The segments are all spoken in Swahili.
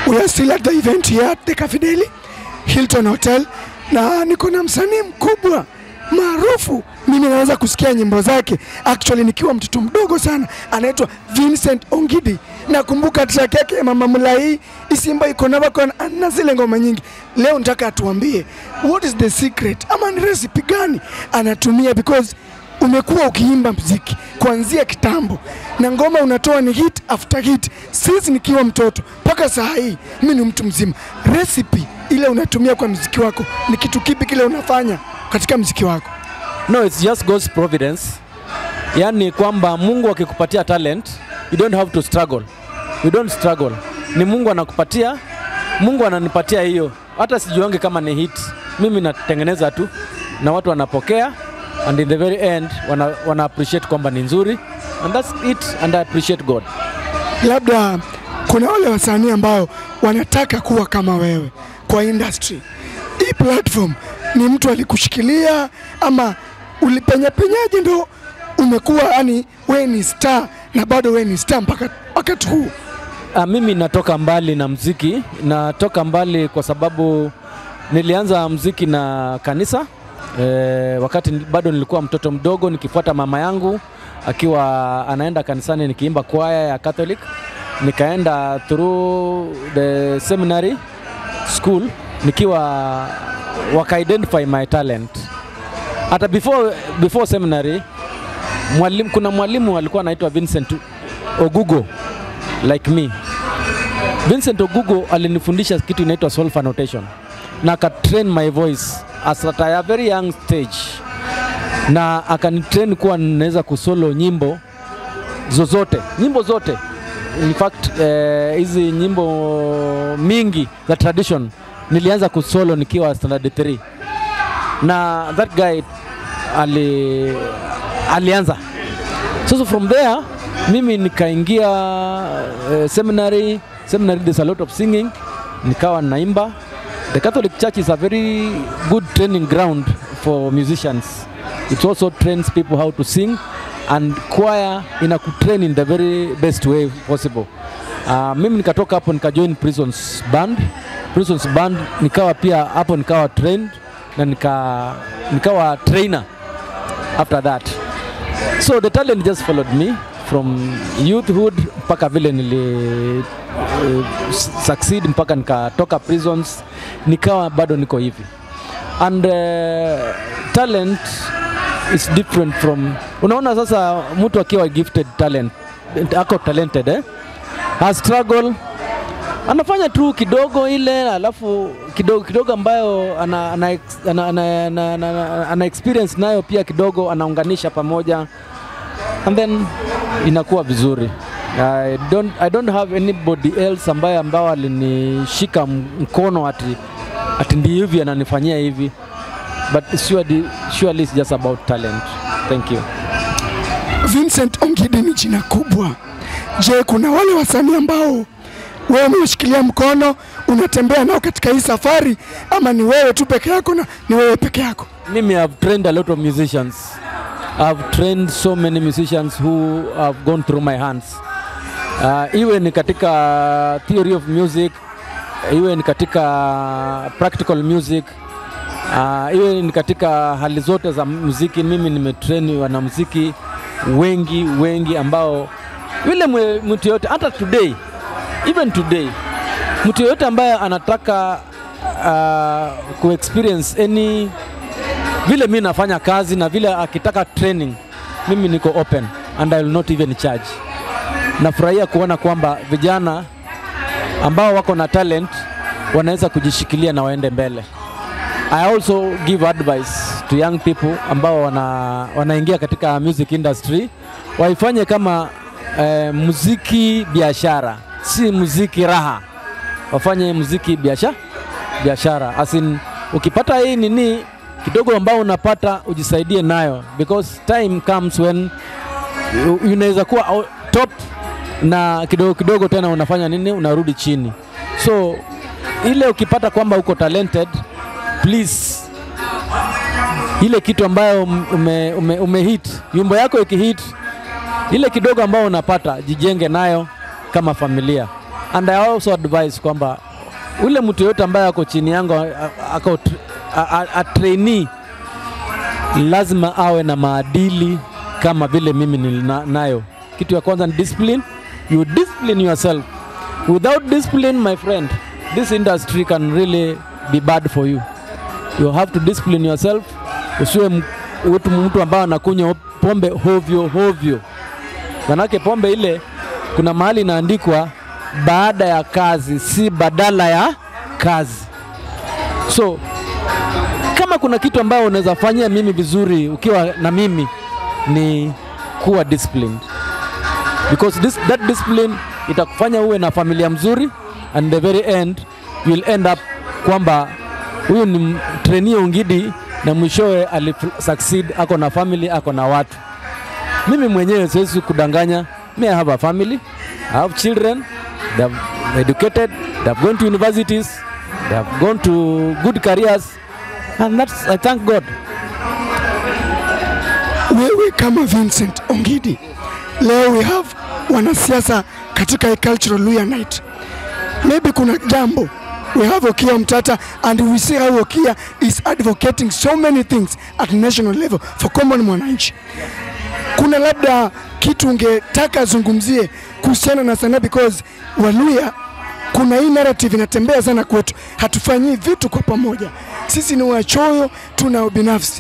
We are still at the event here at the Cafideli Hilton Hotel, na niko na msanii mkubwa maarufu, mimi naweza kusikia nyimbo zake actually nikiwa mtoto mdogo sana, anaitwa Vincent Ongidi. Nakumbuka track yake Mama Mulai, Isimba iko na bako na zile ngoma nyingi. Leo nataka atuambie what is the secret ama ni recipe gani anatumia because umekuwa ukiimba mziki kuanzia kitambo na ngoma unatoa ni hit after hit, since nikiwa mtoto mpaka saa hii mimi ni mtu mzima. Recipe ile unatumia kwa mziki wako ni kitu kipi kile unafanya katika mziki wako? No, it's just God's providence. Yaani kwamba Mungu akikupatia talent, you don't have to struggle. You don't struggle. Ni Mungu anakupatia, Mungu ananipatia hiyo. Hata sijuange kama ni hit. Mimi natengeneza tu na watu wanapokea and in the very end wana, wana appreciate kwamba ni nzuri and that's it and I appreciate God. Labda kuna wale wasanii ambao wanataka kuwa kama wewe kwa industry. Hii platform ni mtu alikushikilia ama ulipenyapenyaje ndo umekuwa yani wewe ni star na bado wewe ni star mpaka wakati huu? Ah, mimi natoka mbali na mziki, natoka mbali kwa sababu nilianza mziki na kanisa e, wakati ni- bado nilikuwa mtoto mdogo nikifuata mama yangu akiwa anaenda kanisani nikiimba kwaya ya Catholic. Nikaenda through the seminary school nikiwa waka identify my talent. Hata before, before seminary mwalimu, kuna mwalimu alikuwa anaitwa Vincent Ogugo like me. Vincent Ogugo alinifundisha kitu inaitwa solfa notation na akatrain my voice as at a very young stage, na akanitrain kuwa ninaweza kusolo nyimbo zozote, nyimbo zote in fact eh, hizi nyimbo mingi za tradition nilianza kusolo nikiwa standard 3 na that guy ali, alianza sasa from there mimi nikaingia uh, seminary seminary there's a lot of singing nikawa naimba the catholic church is a very good training ground for musicians it also trains people how to sing and choir inakutrain in the very best way possible uh, mimi nikatoka hapo nikajoin prisons band prisons band nikawa pia hapo nikawa trained na nika, nikawa trainer after that so the talent just followed me from youthhood mpaka vile nili uh, succeed mpaka nikatoka prisons nikawa bado niko hivi and uh, talent is different from unaona sasa mtu akiwa gifted talent ako talented eh? ha struggle anafanya tu kidogo ile alafu kidogo kidogo ambayo ana, ana, ex- ana, ana, ana, ana, ana, ana experience nayo pia kidogo anaunganisha pamoja and then inakuwa vizuri I don't, I don't have anybody else ambaye ambao alinishika m- mkono ati, ati ndi hivi ananifanyia hivi but surely, surely it's just about talent thank you Vincent Ongidi ni jina kubwa. Je, kuna wale wasanii ambao wewe umeshikilia mkono unatembea nao katika hii safari, ama ni wewe tu peke yako na ni wewe peke yako? Mimi have trained a lot of musicians. I've trained so many musicians who have gone through my hands. Uh, iwe ni katika theory of music, iwe ni katika practical music, uh, iwe ni katika hali zote za muziki. Mimi nimetrain wanamuziki wengi wengi ambao vile mwe- mtu yoyote hata today even today mtu yoyote ambaye anataka uh, kuexperience any vile mi nafanya kazi na vile akitaka training mimi niko open and I will not even charge nafurahia kuona kwamba vijana ambao wako na talent wanaweza kujishikilia na waende mbele I also give advice to young people ambao wana, wanaingia katika music industry waifanye kama eh, muziki biashara, si muziki raha. Wafanye muziki biashara biashara, as in ukipata hii nini kidogo ambao unapata ujisaidie nayo, because time comes when u- unaweza kuwa au- top na kidogo kidogo tena unafanya nini, unarudi chini. So ile ukipata kwamba uko talented, please ile kitu ambayo ume, ume, ume hit wimbo yako ikihit, ile kidogo ambayo unapata jijenge nayo kama familia and I also advise kwamba ule mtu yoyote ambaye ako chini yangu a- a- ako tr- a, a, a trainee lazima awe na maadili kama vile mimi nilina- nayo. Kitu ya kwanza ni discipline. You discipline yourself. Without discipline, my friend, this industry can really be bad for you. You have to discipline yourself. Usiwe m- mtu mtu ambaye anakunywa pombe hovyo hovyo, manake pombe ile kuna mahali inaandikwa baada ya kazi, si badala ya kazi. So kama kuna kitu ambayo unaweza fanyia mimi vizuri ukiwa na mimi ni kuwa disciplined because this, that discipline itakufanya uwe na familia mzuri and the very end you will end up kwamba huyu ni trainee Ongidi na mwishowe ali succeed, ako na family, ako na watu. Mimi mwenyewe siwezi kudanganya, me I have a family, I have children, they have educated, they have gone to universities, they have gone to good careers and that's I thank God. Wewe kama Vincent Ongidi, leo we have wanasiasa katika a cultural Luya night. Maybe kuna jambo we have Okia Mtata and we see how Okia is advocating so many things at national level for common mwananchi. Kuna labda kitu ungetaka azungumzie kuhusiana na sanaa because Waluya kuna hii narrative inatembea sana kwetu, hatufanyii vitu kwa pamoja. Sisi ni wachoyo, tuna ubinafsi.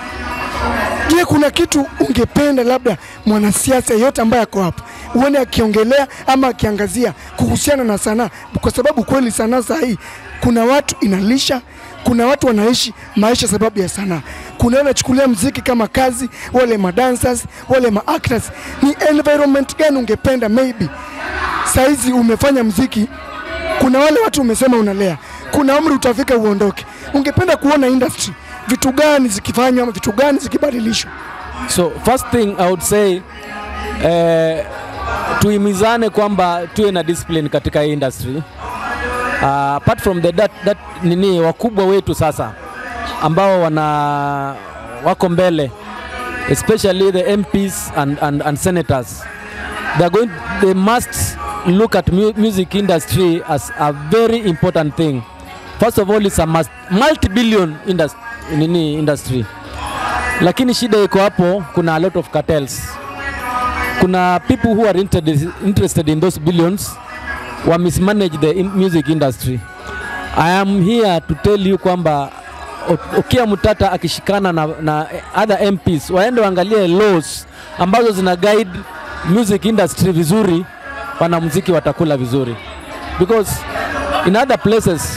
Je, kuna kitu ungependa labda mwanasiasa yeyote ambaye ako hapa uone akiongelea ama akiangazia kuhusiana na sanaa, kwa sababu kweli sanaa saa hii kuna watu inalisha, kuna watu wanaishi maisha sababu ya sanaa. Kuna wanachukulia mziki kama kazi, wale madancers, wale maactors. Ni environment gani ungependa maybe saizi umefanya mziki, kuna wale watu umesema unalea, kuna umri utafika uondoke, ungependa kuona industry vitu gani zikifanywa ama vitu gani zikibadilishwa? So first thing I would say eh, tuhimizane kwamba tuwe na discipline katika hii industry. Uh, apart from the that, that nini wakubwa wetu sasa ambao wana wako mbele especially the MPs and, and, and senators they are going they must look at mu music industry as a very important thing first of all it's a must, multi-billion indus nini industry lakini shida iko hapo kuna a lot of cartels kuna people who are interested, interested in those billions wa mismanage the in music industry i am here to tell you kwamba O- Okia Mutata akishikana na, na other MPs waende waangalie laws ambazo zina guide music industry vizuri, wanamuziki watakula vizuri because in other places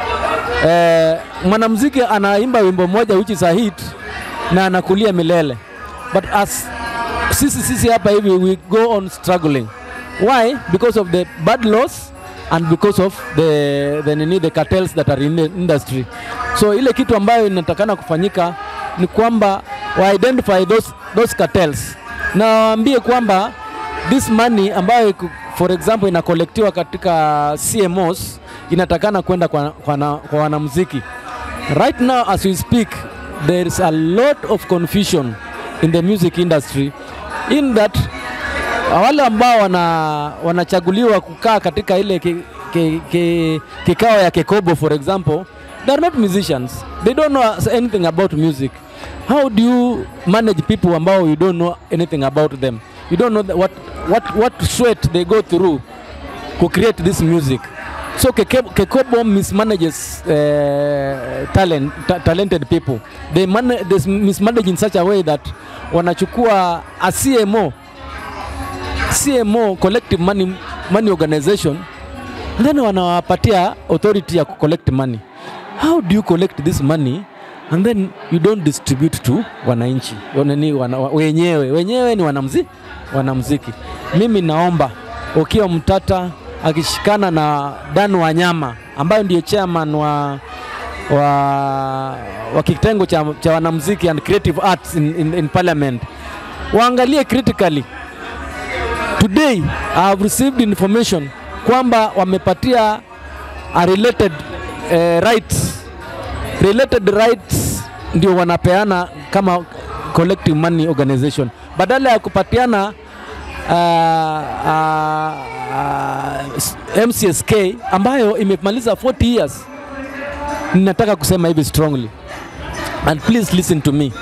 eh, mwanamuziki anaimba wimbo moja which is a hit na anakulia milele but as sisi sisi hapa hivi we go on struggling why because of the bad laws and because of the, the, nini, the cartels that are in the industry so ile kitu ambayo inatakana kufanyika ni kwamba wa identify those, those cartels na waambie kwamba this money ambayo iko- for example inakolektiwa katika CMOs inatakana kwenda kwa, kwa, na- kwa wanamuziki right now as we speak there is a lot of confusion in the music industry in that wale ambao wana, wanachaguliwa kukaa katika ile ki, ki, ki, kikao ya Kekobo for example they are not musicians they don't know anything about music how do you manage people ambao you don't know anything about them you don't know the, what, what, what sweat they go through to create this music so Keke- Kekobo mismanages uh, talent, ta talented people they, man they mismanage in such a way that wanachukua a CMO CMO collective money, money organization then wanawapatia authority ya kucollect money how do you collect this money and then you don't distribute to wananchi wanani, wana, wenyewe wenyewe ni wanamzi, wanamziki mimi naomba ukiwa mtata akishikana na Dan Wanyama ambayo ndiyo chairman wa wa, wa kitengo cha, cha wanamuziki and creative arts in, in, in parliament waangalie critically today I have received information kwamba wamepatia a related eh, rights related rights ndio wanapeana kama collective money organization badala ya kupatiana uh, uh, MCSK ambayo imemaliza 40 years. Ninataka kusema hivi strongly and please listen to me.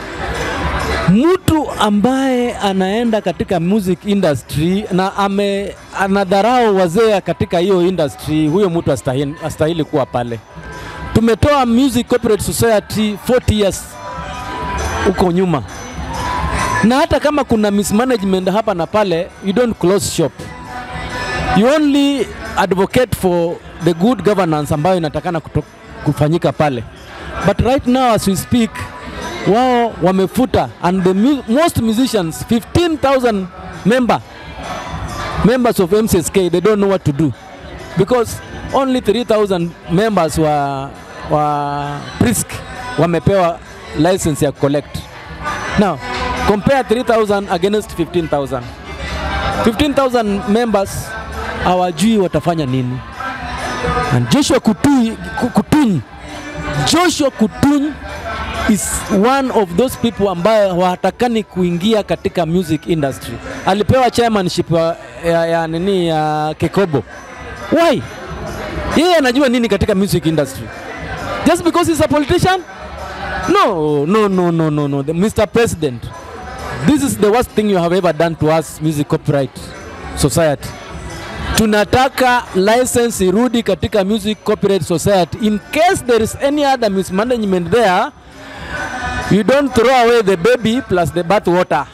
Mtu ambaye anaenda katika music industry na ame anadharau wazee katika hiyo industry, huyo mtu astahili, astahili kuwa pale. Tumetoa Music Corporate Society 40 years huko nyuma, na hata kama kuna mismanagement hapa na pale, you don't close shop, you only advocate for the good governance ambayo inatakana kuto, kufanyika pale. But right now as we speak, wao wamefuta and the mu most musicians 15,000 member members of MCSK they don't know what to do because only 3,000 members wa, wa Prisk wamepewa license ya collect. Now compare 3,000 against 15,000. 15,000 members hawajui watafanya nini. And Joshua Kutui, Kutuny, Joshua Kutuny is one of those people ambaye hawatakani kuingia katika music industry. Alipewa chairmanship ya, ya, ya nini ya Kekobo. Why? Yeye anajua nini katika music industry? Just because he's a politician? No, no, no, no, no, no. The, Mr. President, this is the worst thing you have ever done to us music copyright society. Tunataka license irudi katika music copyright society in case there is any other mismanagement there you don't throw away the baby plus the bath water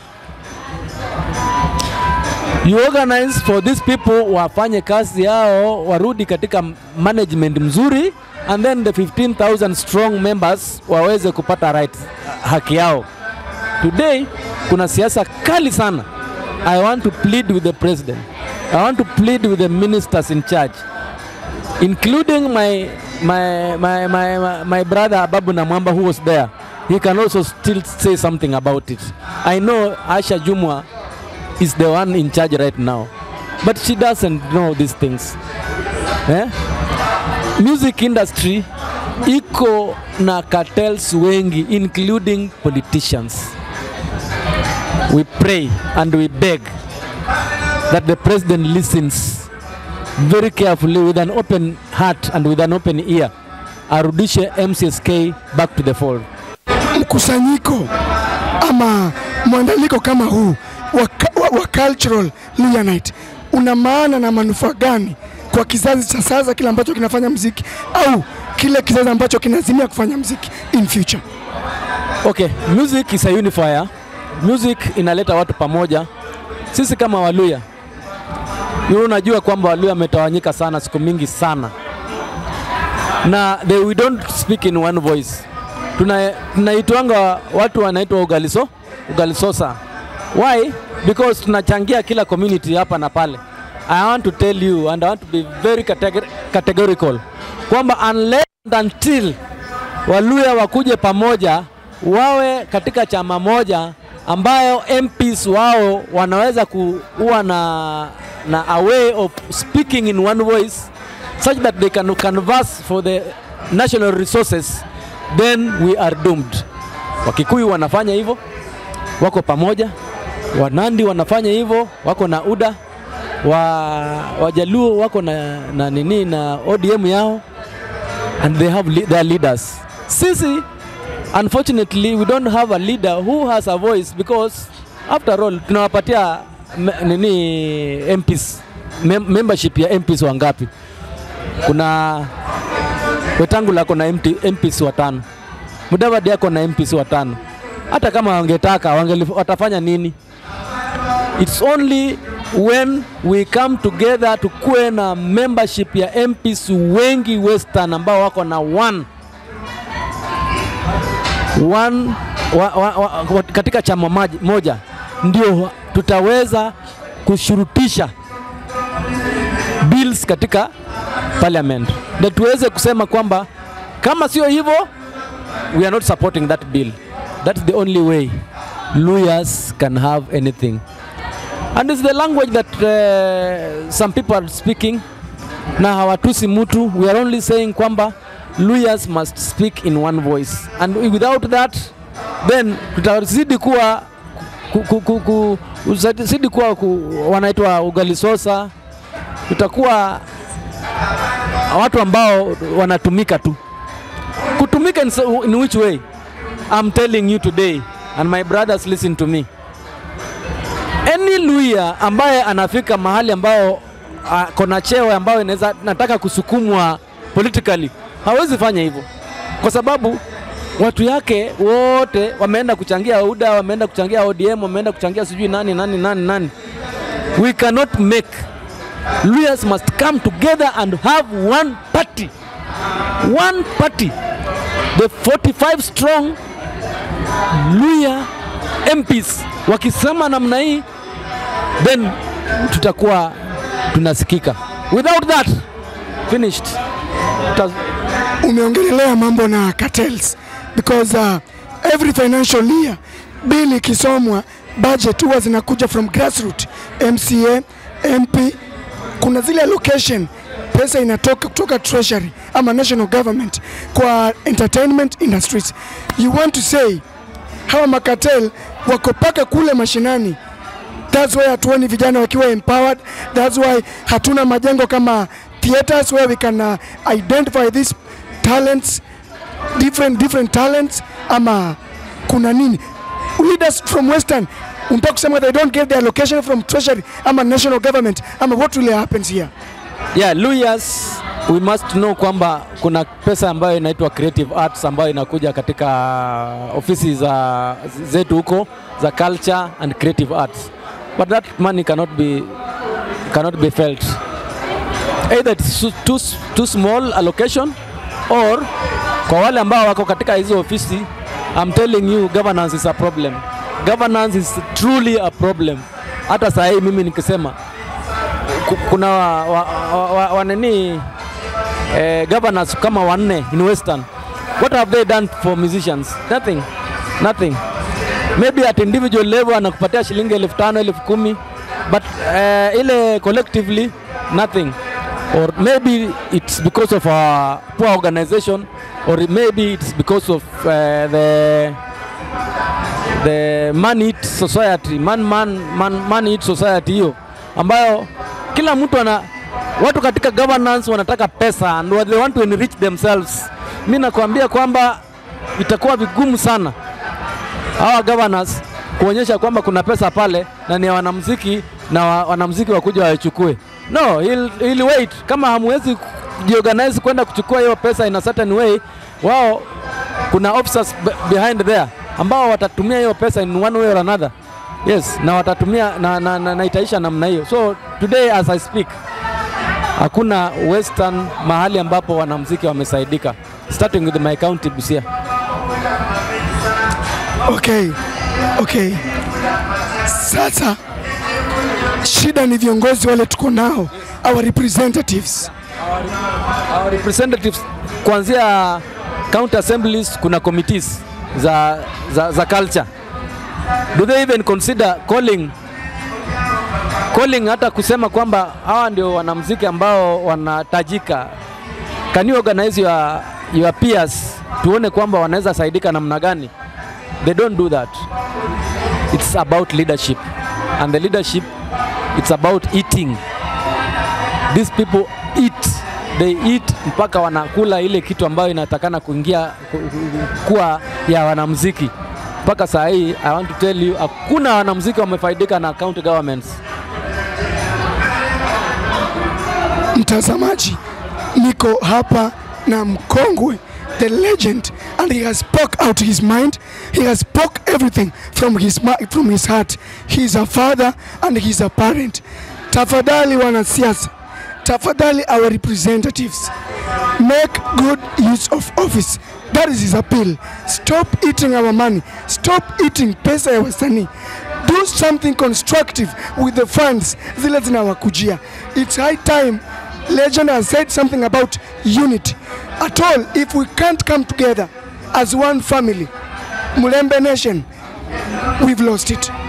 you organize for these people wafanye kazi yao warudi katika management mzuri and then the 15000 strong members waweze kupata right haki yao today kuna siasa kali sana i want to plead with the president i want to plead with the ministers in charge including my my my my, my, my brother Ababu Namwamba who was there he can also still say something about it. I know Asha Jumwa is the one in charge right now, but she doesn't know these things. Eh? Music industry iko na cartels wengi including politicians. We pray and we beg that the president listens very carefully with an open heart and with an open ear arudishe MCSK back to the fold. mkusanyiko ama mwandaliko kama huu wa, wa, wa cultural Luhya Night una maana na manufaa gani kwa kizazi cha sasa kile ambacho kinafanya mziki au kile kizazi ambacho kinazimia kufanya mziki in future? Okay, music is a unifier. Music inaleta watu pamoja. Sisi kama Waluya, wewe unajua kwamba Waluya wametawanyika sana siku mingi sana, na they, we don't speak in one voice. Tuna tunaitwanga watu wanaitwa ugaliso ugalisosa. Why? Because tunachangia kila community hapa na pale. I want to tell you and I want to be very categor categorical kwamba unless and until Waluya wakuje pamoja wawe katika chama moja ambayo MPs wao wanaweza kuwa na, na a way of speaking in one voice such that they can canvass for the national resources then we are doomed. Wakikuyu wanafanya hivyo, wako pamoja. Wanandi wanafanya hivyo, wako na UDA. Wa, Wajaluo wako na, na nini na ODM yao and they have li their leaders. Sisi unfortunately we don't have a leader who has a voice because after all tunawapatia me- nini MPs mem membership ya MPs wangapi? Kuna Wetangula ako na MP, MPs watano, Mudavadi ako na MPs watano. Hata kama wangetaka wangeli, watafanya nini? It's only when we come together tukuwe na membership ya MPs wengi Western ambao wako na one one, wa, wa, wa, wa, katika chama maji- moja ndio tutaweza kushurutisha bills katika parliament na tuweze kusema kwamba kama sio hivyo we are not supporting that bill that's the only way lawyers can have anything and it's the language that uh, some people are speaking na hawatusi mtu we are only saying kwamba lawyers must speak in one voice and without that then tutazidi kuwa ku, ku, ku, ku, uzidi kuwa ku, wanaitwa ugalisosa tutakuwa watu ambao wanatumika tu. Kutumika in, so- in which way? I'm telling you today and my brothers listen to me. Any Luya ambaye anafika mahali ambao kona cheo ambayo inaweza nataka kusukumwa politically hawezi fanya hivyo, kwa sababu watu yake wote wameenda kuchangia UDA, wameenda kuchangia ODM, wameenda kuchangia sijui nani nani nani nani. We cannot make Luyas must come together and have one party, one party, the 45 strong Luya MPs wakisema namna hii, then tutakuwa tunasikika. Without that finished. Tuta, umeongelelea mambo na cartels because uh, every financial year bill ikisomwa budget huwa zinakuja from grassroot MCA, MP, kuna zile allocation pesa inatoka kutoka treasury ama national government kwa entertainment industries. You want to say hawa makatel wako paka kule mashinani That's why hatuoni vijana wakiwa empowered. That's why hatuna majengo kama theaters where we can uh, identify these talents, different different talents ama kuna nini? Leaders from Western unataka kusema they don't get their allocation from treasury ama national government ama what really happens here? yeah, Luyas we must know kwamba kuna pesa ambayo inaitwa creative arts ambayo inakuja katika ofisi za zetu huko za culture and creative arts but that money cannot be cannot be felt either it's too, too, too small allocation or kwa wale ambao wako katika hizo ofisi I'm telling you governance is a problem governance is truly a problem hata saa hii mimi nikisema ku- kuna wa, wa, wa, wa, wa nini eh, governors kama wanne in western what have they done for musicians nothing nothing maybe at individual level anakupatia shilingi elfu tano elfu kumi but eh, ile collectively nothing or maybe it's because of our poor organization or maybe it's because of uh, the the man eat society man man man, man eat society hiyo ambayo kila mtu ana watu katika governance wanataka pesa and they want to enrich themselves. Mi nakwambia kwamba itakuwa vigumu sana hawa governors kuonyesha kwamba kuna pesa pale na ni ya wanamuziki na wa, wanamuziki wakuja waichukue. No, he'll, he'll wait. Kama hamwezi jiorganize kwenda kuchukua hiyo pesa in a certain way, wao kuna officers be- behind there ambao watatumia hiyo pesa in one way or another. Yes, na watatumia na, na, na, na itaisha namna hiyo. So today as I speak hakuna western mahali ambapo wanamuziki wamesaidika starting with my county Busia. Okay, okay. Sasa shida ni viongozi wale tuko nao, our representatives. Our representatives kuanzia county assemblies kuna committees za, za, za culture. Do they even consider calling calling hata kusema kwamba hawa ndio wanamuziki ambao wanatajika? Can you organize your, your peers tuone kwamba wanaweza saidika namna gani? They don't do that. It's about leadership and the leadership it's about eating these people eat they eat mpaka wanakula ile kitu ambayo inatakana kuingia ku- ku- kuwa ya wanamuziki mpaka saa hii i want to tell you hakuna wanamuziki wamefaidika na county governments Mtazamaji, niko hapa na mkongwe the legend and he has spoke out his mind he has spoke everything from his, ma- from his heart he is a father and he is a parent tafadhali wanasiasa tafadhali our representatives make good use of office that is his appeal stop eating our money stop eating pesa ya wasanii do something constructive with the funds zile zinawakujia it's high time legend has said something about unity at all if we can't come together as one family mulembe nation we've lost it